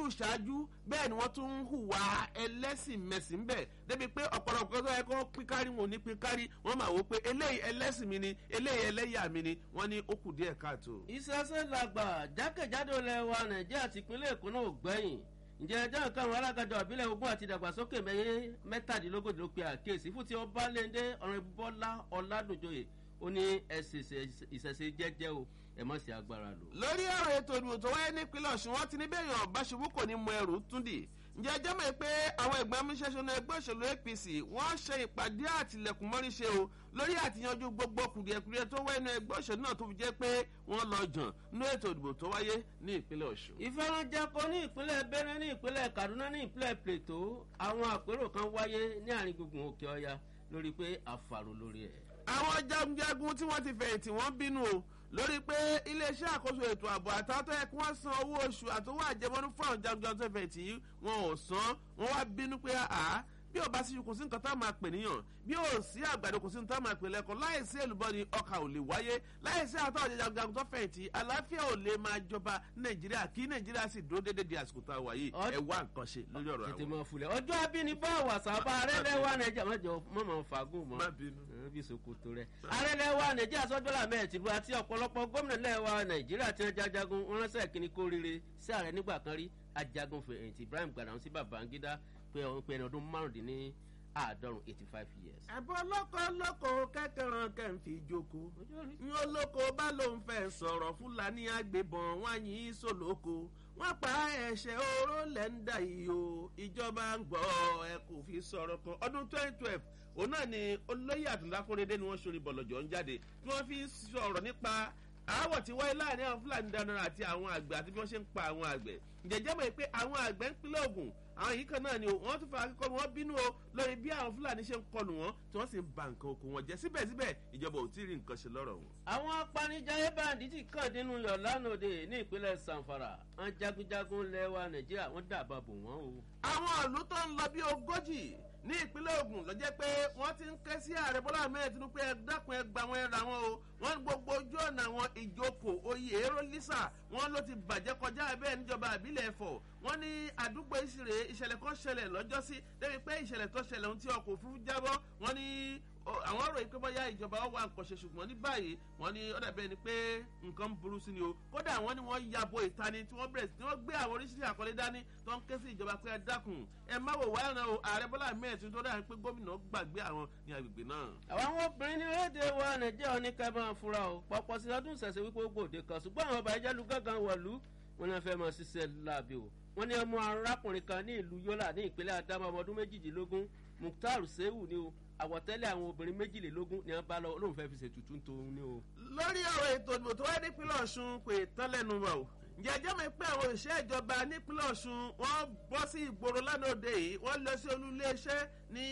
ojúṣàájú bẹ́ẹ̀ ni wọ́n tún ń hùwà ẹlẹ́sìn mẹ̀sìn bẹ́ẹ̀ débi pé ọ̀pọ̀lọpọ̀ tó yẹ kó pín kárí wọn ò ní pín kárí wọ́n máa wò ó pé eléyìí ẹlẹ́sìn mi ni eléyìí ẹlẹ́yà mi ni wọ́n ní ó kù díẹ̀ káàtó. ìṣẹ́ṣẹ́ làgbà jákèjádò lẹ́wà nàìjíríà ti ìpínlẹ̀ èkó náà ò gbẹ̀yìn ǹjẹ́ ẹjọ́ nǹkan àwọn alágàjọ ìbílẹ̀ ogún àti ìdàgbàsókè mẹ́yẹ mẹ́tàdínlógójì ló pe àkíyèsí fún ti ọba lẹ́ndé ọ̀rọ̀ bọ́lá ọ̀làdùnjoyè ó ní ẹ̀sìn ìṣẹ̀ṣe jẹ́jẹ́ o ẹ̀ mọ̀ sí agbára lò. lórí ọ̀rọ̀ ètò ìdìbò tó wáyé nípínlẹ̀ ọ̀sùn wọn ti ní bẹ́ẹ̀ yàn báṣubú kò ní mọ ẹrù túndì ǹjẹ́ ẹjọ́ mọ̀ pé àwọn ẹ̀gbọ́n amúṣẹ́ṣọ́nà ẹgbẹ́ òṣèlú apc wọ́n ṣe ìpàdé àtìlẹ̀kùn mọ́ríṣe o lórí àtìyanjú gbogbo kùdìẹ̀kùdìẹ̀ tó wáyé ní ẹgbẹ́ òṣèlú náà tó fi jẹ́ pé wọ́n lọ jàn ní ètò ìdìbò tó wáyé ní ìpínlẹ̀ ọ̀ṣun. ìfẹ́rànjẹko ní ìpínlẹ̀ benin ní ìpínlẹ̀ kaduna ní ìpínlẹ̀ plateau àwọn àpérò kan wáyé ní àárín gbùngbùn òkè ọya lórí pé àfàrò lórí ẹ̀. àwọn jagunjagun tí wọ́n ti fẹ̀yìntì wọ́n bínú o lórí pé iléeṣẹ́ àkóso ètò ààbò àtàtọ́ ẹ̀ kí wọ́n san owó oṣù àtọwọ́ àjẹmọ́nú fún àwọn jagunjagun tó fẹ̀yìntì yìí wọn ò san wọ́n wá bínú pé àá bí ò bá sí kò sí nǹkan tá a máa pè níyàn bí ò sí àgbàdo kò sí nǹkan tá a máa pè lẹ́kọ̀ọ́ láìsí èlùbọ́ ni ọkà ò lè wáyé láìsí àtọ́ jagunjagun tó fẹ̀yìntì àlàáfíà ò lè máa jọba nàìjíríà kí nàìjíríà sì dúró déédéé di àsìkò tá a wà yìí ẹ wá nǹkan ṣe lórí ọ̀rọ̀ tètè àwọn. mọ fulẹ̀ ọjọ́ abínibá wàsápá arẹ́lẹ́wà nàìjíríà mọ̀jọ mọ̀mọ́ fagún mọ́ má bínú. bí sokoto rẹ. arẹ́lẹ́wà nàìjíríà sọ́jọ́lá mẹ́ẹ̀tìlú àti ọ̀pọ̀lọpọ̀ gómìnà lẹ́wà nàìjíríà tí wọ́n jájagun wọn ránṣẹ́ kíní kó rire sí ààrẹ nígbà kan rí ajagun fẹ̀yìntì ibrahim gbàdàn sí babangida pé ẹni ọdún márùndínní àádọ́rùn eighty five years. ẹ̀bùn ọlọ́kọ̀ ọlọ́kọ̀ kẹ́kẹ̀rán kẹ́ǹfì jókòó ní olóko bá lóun fẹ́ sọ̀rọ̀ fúlàní agbébọn wọn yìí í sòlóko wọn pa ẹ̀ṣẹ̀ oró lẹ́ńdà yìí o ìjọba ń gbọ́ ẹ kò fi sọ̀rọ̀ kan ọdún twenty twelve òun náà ni olóyè àdúlákúndé ni wọ́n ṣorí bọ̀lọ̀jọ̀ ń jáde tí wọ́n fi sọ̀rọ̀ nípa aáwọ̀ tí wáyé láàrin àwọn fúlàní dáná àti àwọn àgbẹ̀ àti bí wọ́n ṣe ń pa àwọn àgbẹ̀ ǹjẹ́jẹ́ mọ̀ pé àwọn àgbẹ̀ ń pínlẹ̀ ògùn àwọn yìí kan náà ni o wọ́n tún fa akẹ́kọ̀ọ́ wọn bínú o lórí bí àwọn fúlàní ṣe ń kọlù wọn tí wọ́n sì ń ba nǹkan oko wọn jẹ́ síbẹ̀síbẹ̀ ìjọba ò tí ì rí nǹkan ṣe lọ́rọ̀ wọn. àwọn apanijayé báńdì ti kàn nínú yọ̀ lánàá ní ìpínlẹ̀ sanfara àwọn jagunjagun lẹ́wà nàìjíríà wọ́n dàbà bò wọ́n o. àwọn ìlú tó ń lọ bí ogójì ní ìpínlẹ̀ ogun ló jẹ́ pé wọ́n ti ń ké sí ààrẹ bọ́lá ahmed tinubu pé ẹ dákun ẹ gba wọn ẹ ra wọn o wọ́n gbogbo ojú ọ̀nà àwọn ìjókòó oyè èrò lisa wọ́n ló ti bàjẹ́ kọjá bẹ́ẹ̀ níjọba àbílẹ̀ ẹ̀fọ́ wọ́n ní àdúgbò ìṣirè ìṣẹ̀lẹ̀ kan ṣẹlẹ̀ lọ́jọ́sí débi pé ìṣẹ̀lẹ̀ tó ṣẹlẹ̀ ohun tí ọkọ̀ òfurufú jábọ́ wọ́n ní àwọn ròyìn pé bóyá ìjọba wà nǹkan ṣe ṣùgbọ́n ní báyìí wọ́n ní ọ̀dà bẹ́ẹ̀ ni pé nǹkan ń burú sí ni o kódà wọ́n ní wọ́n yabo ìtani tí wọ́n bẹ̀rẹ̀ tí wọ́n gbé àwọn oríṣiríṣi àkọlé dání tó ń ké sí ìjọba pé ẹ dákun ẹ má wò wá ẹran o ààrẹ bọ́lá ahmed tó dáa pé gómìnà gbàgbé àwọn ní agbègbè náà. àwọn obìnrin ní rédíò wa nàìjíríà ní ká máa fura o pọpọ sí ọdún ìṣẹ̀ṣẹ̀ wípé ó gbòde kan ṣùgbọ́n àwọn ọba ìjẹ́lu gángan wọ̀lú wọn náà fẹ́ máa ṣiṣẹ́ láàbì o wọn ní ọmọ arákùnrin kan ní ìlú yọlá ní ìpínlẹ̀ adama ọmọ ọdún méjìdínlógún mukhtar sehu ni o àwọ̀tẹ́lẹ̀ àwọn obìnrin méjìlélógún ni wọ́n bá lọ olóhùn fẹ́ fi ṣètùtù tó ní o. lórí ọ̀rọ̀ ètò ìdìbò tó wáyé nípínlẹ̀ ọ̀ṣun kò tán lẹ́nu wa o ǹjẹ́ ẹjọ́ mi pé àwọn òṣìṣẹ́ ìjọba nípínlẹ̀ ọ̀ṣun wọ́n bọ́ sí ìgboro lánàá òde yìí wọ́n lọ sí olú iléeṣẹ́ ní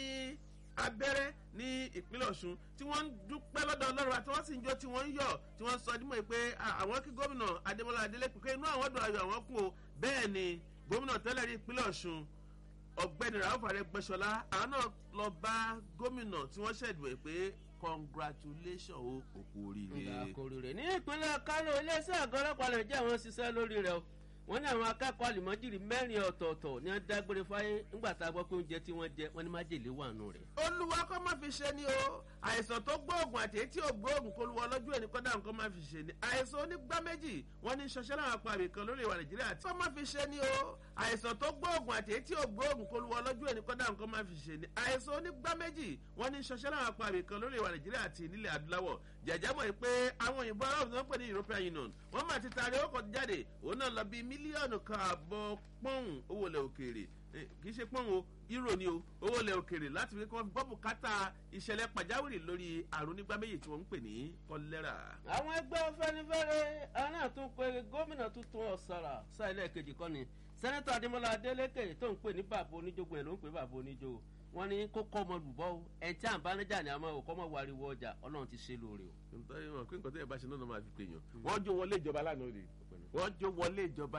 abẹ́rẹ́ ní ìpínlẹ̀ ọ̀ṣun tí wọ́n ń dúpẹ́ lọ́dọ̀ ọlọ́run àti wọ́n sì ń jó tí wọ́n ń yọ̀ tí wọ́n ń sọ dímọ̀ pé àwọn kí gómìnà adémọlá adélèpé pé inú àwọn dùn ayọ̀ àwọn kún o bẹ́ẹ̀ ni gómìnà tẹ́lẹ̀ rí ìpínlẹ̀ ọ̀ṣun ọ̀gbẹ́ni ràhùn àrẹgbẹ́sọlá àwọn náà lọ bá gómìnà tí wọ́n ṣẹ̀dùn ẹ̀ pé congratulation o òkú oríire. oríire ní ìpínlẹ̀ kánò iléeṣẹ́ àgọ́ ọlọ́pàá nàìjíríà wọ́n ṣiṣẹ́ lórí rẹ̀ o wọ́n ní àwọn akẹ́kọ̀ọ́ àlùmọ́jìrì mẹ́rin ọ̀tọ̀ọ̀tọ̀ ní wọ́n dágbére fáyé nígbà tá a gbọ́ pé oúnjẹ tí wọ́n jẹ wọ́n ní májèlé wà nù rẹ̀. olúwa kọ́ máa fi ṣe ni o àìsàn tó gbóògùn àti èyí tí ò gbóògùn kó luwọ lọ́jọ́ ẹni kọ́dà nǹkan máa fi ṣe ni àìsàn onígbá méjì wọ́n ní ṣọṣẹ́ láwọn apàmì kan lórí ìwà nàìjíríà tí wọ́n máa fi ṣe ni o àìsàn tó gbóògùn àti èyí tí ò gbóògùn kó luwọ lọ́jọ́ ẹni kọ́dà nǹkan máa fi ṣe ni àìsàn onígbá méjì wọ́n ní ṣọṣẹ́ láwọn apàmì kan lórí ìwà nàìjíríà àti nílẹ̀ adúláwọ̀ jẹ̀jẹ̀ mọ̀ pé àwọn òyìnbó aráàlú tó ń pè ní european union wọ́n máa ti taari ó kọ́ jáde òun náà lọ bí mílíọ̀nù kan àbọ̀ pọ́ùn owó ilẹ̀ òkèèrè kì í ṣe pọ́n o euro ni o owó ilẹ̀ òkèèrè láti fi kọ́ bọ́ bùkátà ìṣẹ̀lẹ̀ pàjáwìrì lórí àrùn nígbà méjì tí wọ́n ń pè ní kọ́lẹ́rà. àwọn ẹgbẹ́ fẹ́nifẹ́re aná tún pe gómìnà tuntun ọ̀sàrà sáìlẹ̀ kejì kọ́ni sẹ́nẹ́tọ̀ adémọlá adélèké tó ń pè ní bàbá oníjogun ẹ̀ ló ń pè bàbá oníjo wọn ní kókó ọmọ lùbọ́ o ẹ̀ tí à ń bá níjà ní àmọ́ òkọ́ mọ̀ wariwo ọjà ọlọ́run ti ṣe lóore o. nítorí wọn pé nǹkan tó yẹ bá ṣe náà máa fi pè yàn wọ́n jó wọlé ìjọba lánàá rè wọ́n jó wọlé ìjọba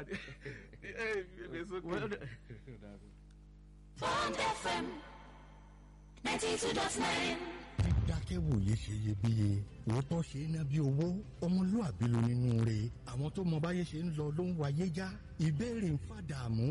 Bond FM ninety two dot nine. dákẹ́wòye ṣe iyebíye òótọ́ ṣe é ná bí owó ọmọlúàbí ló nínú rẹ̀ àwọn tó mọ báyé ṣe ń lọ ló ń wáyé já ìbéèrè ń fàdààmú